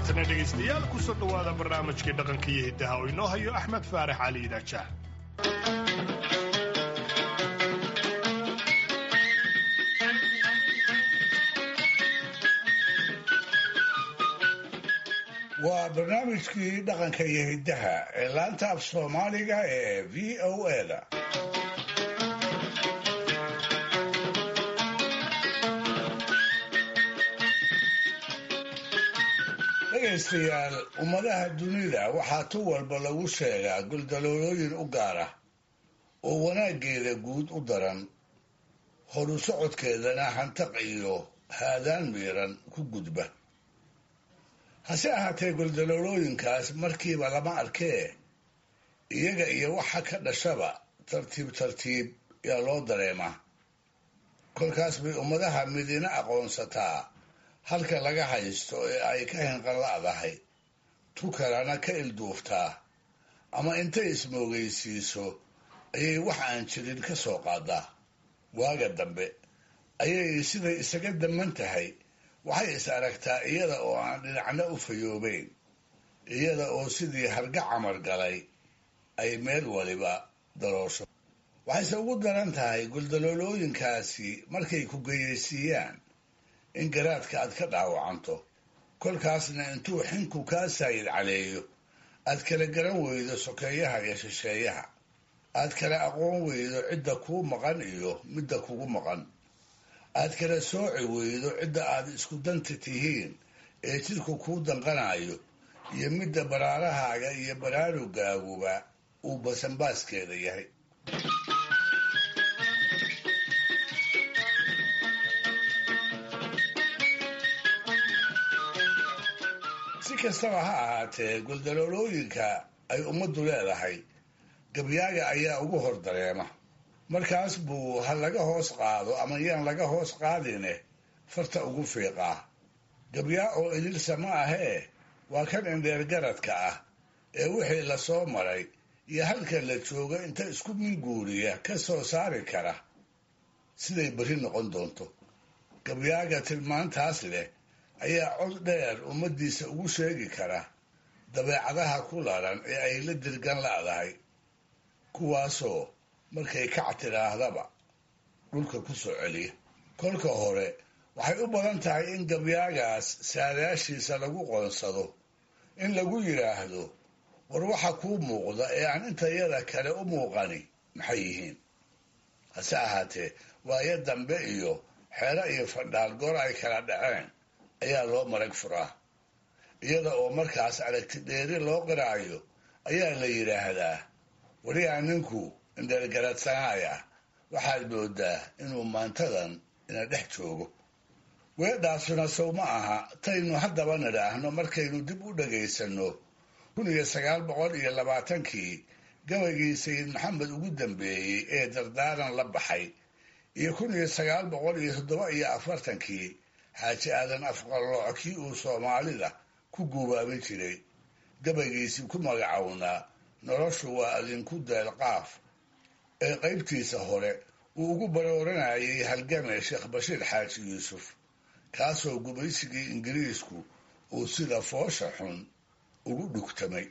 haatana dhegaystayaal kusoo dhowaada barnaamijkii dhaqanka iyo hiddaha oo inoo hayo axmed faarax cali idaajaah waa barnaamijkii dhaqanka iyo hiddaha ee laanta af soomaaliga ee v o eda dhegaystayaal ummadaha dunida waxaa tu walba lagu sheegaa guldaloolooyin u gaara oo wanaaggeeda guud u daran horu socodkeedana hantaq iyo haadaan miiran ku gudba hase ahaatee guldaloolooyinkaas markiiba lama arkee iyaga iyo waxa ka dhashaba tartiib tartiib yaa loo dareemaa kolkaas bay ummadaha midina aqoonsataa halka laga haysto ee ay ka hinqanla'dahay tu kalena ka ilduuftaa ama intay ismoogaysiiso ayay wax aan jirin ka soo qaadaa waaga dambe ayay siday isaga daman tahay waxay is aragtaa iyada oo aan dhinacna u fayoobeyn iyada oo sidii harga camar galay ay meel waliba daloosho waxayse ugu daran tahay guldaloolooyinkaasi markay ku geyaysiiyaan in garaadka aad ka dhaawacanto kolkaasna intuu xinku kaa saayid caleeyo aad kala garan weydo sokeeyaha iyo shisheeyaha aad kala aqoon weydo cidda kuu maqan iyo midda kugu maqan aad kala sooci weydo cidda aad isku danta tihiin ee jidku kuu danqanayo iyo midda baraarahaaga iyo baraarugaaguba uu basanbaaskeeda yahay si kastaba ha ahaatee guldaloolooyinka ay ummaddu leedahay gabyaaga ayaa ugu hor dareema markaas buu ha laga hoos qaado ama yaan laga hoos qaadine farta ugu fiiqaa gabyaa oo idilsa ma ahee waa kan indheer garadka ah ee wixii la soo maray iyo halka la joogo inta isku minguuriya ka soo saari kara siday berri noqon doonto gabyaaga tilmaantaas leh ayaa cod dheer ummaddiisa ugu sheegi kara dabeecadaha ku laran ee ay la dirgan la'dahay kuwaasoo markay kac tidhaahdaba dhulka ku soo celiya kolka hore waxay u badan tahay in gabyaagaas saadaashiisa lagu qoonsado in lagu yidhaahdo war waxa kuu muuqda ee aan intayada kale u muuqani maxay yihiin hase ahaatee waayo dambe iyo xeero iyo fadhaal goor ay kala dhaceen ayaa loo marag furaa iyada oo markaas aragti dheeri loo qiraayo ayaa la yidhaahdaa wariyaa ninku indheergaradsanaaya waxaad moodaa inuu maantadan ina dhex joogo weedhaasuna sow ma aha taynu haddaba nidhaahno markaynu dib u dhagaysanno kun iyo sagaal boqol iyo labaatankii gabaygii sayid maxamed ugu dambeeyey ee dardaaran la baxay iyo kun iyo sagaal boqol iyo toddoba iyo afartankii xaaji aadan afqallooc kii uu soomaalida ku guubaabin jiray gabaygiisii ku magacownaa noloshu waa adinku deelqaaf ee qaybtiisa hore uu ugu barooranayay halgame sheekh bashiir xaaji yuusuf kaasoo gumaysigii ingiriisku uu sida foosha xun ugu dhugtamay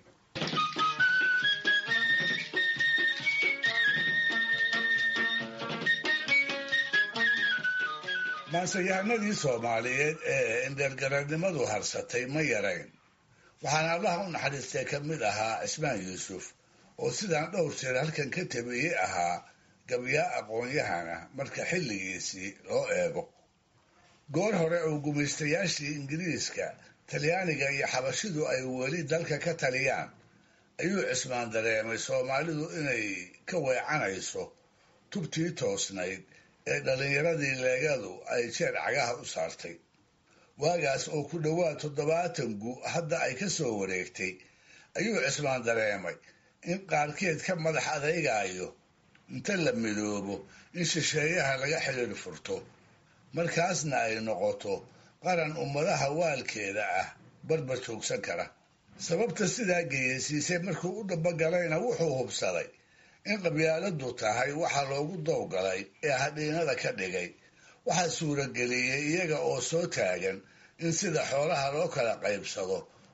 maanseyahanadii soomaaliyeed ee indheergaradnimadu harsatay ma yarayn waxaana allaha u naxariistay ka mid ahaa cismaan yuusuf oo sidaan dhowr jeer halkan ka tabiyey ahaa gabyaa aqoon-yahana marka xilligiisii loo eego goor hore oo gumaystayaashii ingiriiska talyaaniga iyo xabashidu ay weli dalka ka taliyaan ayuu cismaan dareemay soomaalidu inay ka weecanayso tubtii toosnayd ee dhallinyaradii leegadu ay jeer cagaha u saartay waagaas oo ku dhowaad toddobaatan gu hadda ay ka soo wareegtay ayuu cismaan dareemay in qaarkeed ka madax adeygaayo inta la midoobo in shisheeyaha laga xidhiir furto markaasna ay noqoto qaran ummadaha waalkeeda ah barbar joogsan kara sababta sidaa geyeysiisay markuu u dhabagalayna wuxuu hubsaday in qabyaaladu tahay waxa loogu dowgalay ee hadhiinada ka dhigay waxaa suurageliyey iyaga oo soo taagan in sida xoolaha loo kala qaybsado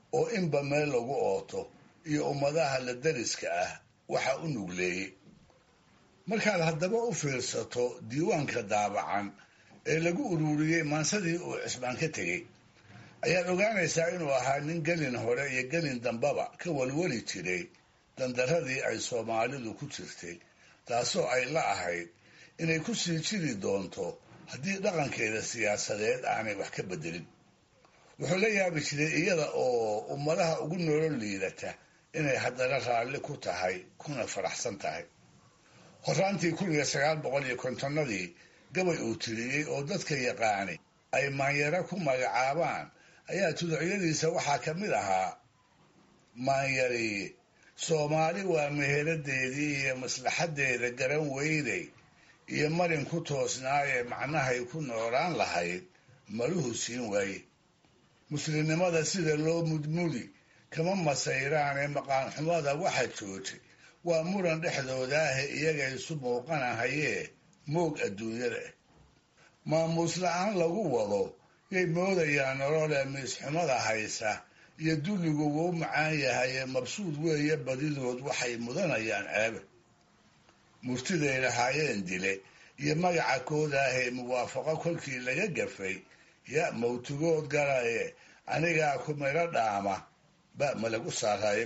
oo inba meel lagu ooto iyo ummadaha la dariska ah waxa u nugleeyey markaad haddaba u fiirsato diiwaanka daabacan ee lagu ururiyey maansadii uu cismaan ka tegey ayaad ogaanaysaa inuu ahaa nin gelin hore iyo gelin dambaba ka walwali jiray dandaradii ay soomaalidu ku jirtay taasoo ay la ahayd inay ku sii jiri doonto haddii dhaqankeeda siyaasadeed aanay wax ka bedelin wuxuu la yaabi jiray iyada oo ummadaha ugu noolo liidata inay haddana raalli ku tahay kuna faraxsan tahay horaantii kun iyo sagaal boqol iyo kontonnadii gabay uu tiriyey oo dadka yaqaani ay maanyaro ku magacaabaan ayaa tuducyadiisa waxaa ka mid ahaa maanyariye soomaali waa meheradeedii iyo maslaxaddeeda garan weyday iyo marin ku toosnaayee macnahay ku noolaan lahayd maluhu siin waaye muslimnimada sida loo mudmudi kama masayraanee maqaanxumada waxa joojay waa muran dhexdoodaahe iyaga isu muuqanahayee moog adduunyada ah maamuus la-aan lagu wado yay moodayaan nolole miisxumada haysa iyo dulligu wuu macaan yahayee mabsuud weeye badidood waxay mudanayaan ceebe murtiday lahaayeen dile iyo magaca koodaahee muwaafaqo kolkii laga gafay ya mawtigood galaye anigaa ku midho dhaama ba ma lagu saaraaye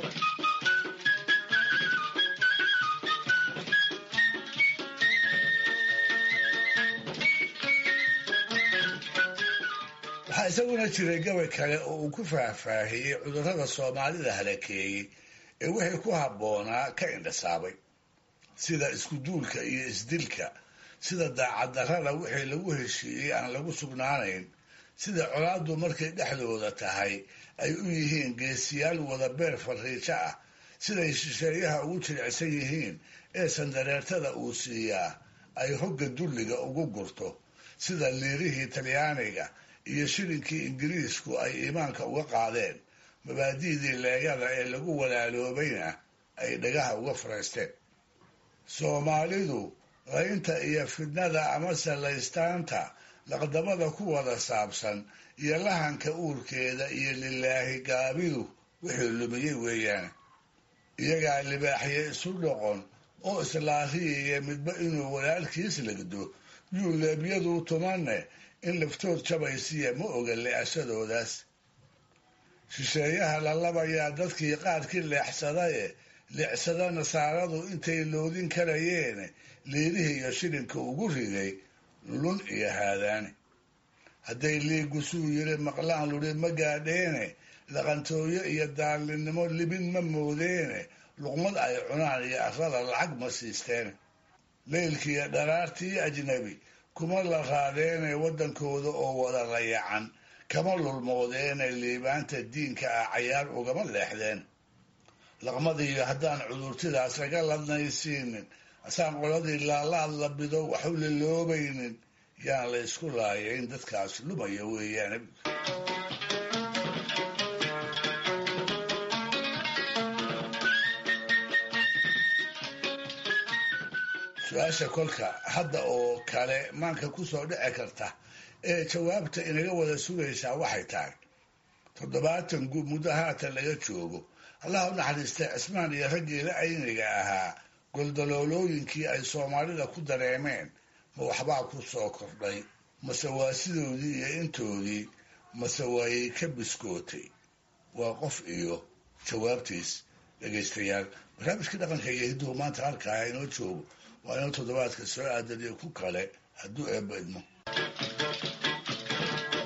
waxaa isaguna jiray gabay kale oo uu ku faahfaahiyey cudurrada soomaalida halakeeyey ee wixii ku habboonaa ka indhasaabay sida iskuduulka iyo isdilka sida daacaddarrada wixii lagu heshiiyey aan lagu sugnaanayn sida colaaddu markay dhexdooda tahay ay u yihiin geesiyaal wada beer fariijo ah siday shisheeyaha ugu jilicsan yihiin ee sandareertada uu siiyaa ay hogga dulliga ugu gurto sida liirihii talyaaniga iyo shilinkii ingiriisku ay iimaanka uga qaadeen mabaadi'dii leegada ee lagu walaaloobayna ay dhagaha uga faraysteen soomaalidu qaynta iyo fidnada amase laystaanta laqdamada ku wada saabsan iyo lahanka uurkeeda iyo lilaahi gaabidu wixii lumiyey weeyaane iyagaa libaaxye isu dhoqon oo islaahiyaya midba inuu walaalkiis legdo yuu leebyaduu tumanne in laftood jabaysiya ma oga leexashadoodaas shisheeyaha la labayaa dadkii qaarkii leexsadaye leexsada nasaaradu intay loodin karayeene liirihii iyo shilinka ugu riday lun iyo haadaane hadday liigusuu yiri maqlaan luri ma gaadheene laqantooyo iyo daallinnimo libin ma moodeene luqmad ay cunaan iyo arrada lacag ma siisteene leylkiiyo dharaartii ajnabi kuma la raadeene waddankooda oo wada layacan kama lulmoodeene liibaanta diinka ah cayaar ugama leexdeen laqmadiiyo haddaan cudurtidaas laga ladnaysiinin asaan qoladii laalaad la bido waxu liloobaynin yaan la ysku laayayn dadkaas lumaya weeyaane su-aasha kolka hadda oo kale maanka kusoo dhici karta ee jawaabta inaga wada sugaysaa waxay tahay toddobaatan guub muddo haatan laga joogo allah u naxariistay cismaan iyo raggii la ayniga ahaa goldaloolooyinkii ay soomaalida ku dareemeen ma waxbaa ku soo kordhay mase waa sidoodii iyo intoodii mase waayay ka biskootay waa qof iyo jawaabtiis dhegaystayaal barnaamijkii dhaqanka iyo hidduhu maanta halkaa inoo joogo waa inuu toddobaadka soo aadaniyo ku kale hadduu eebba idmo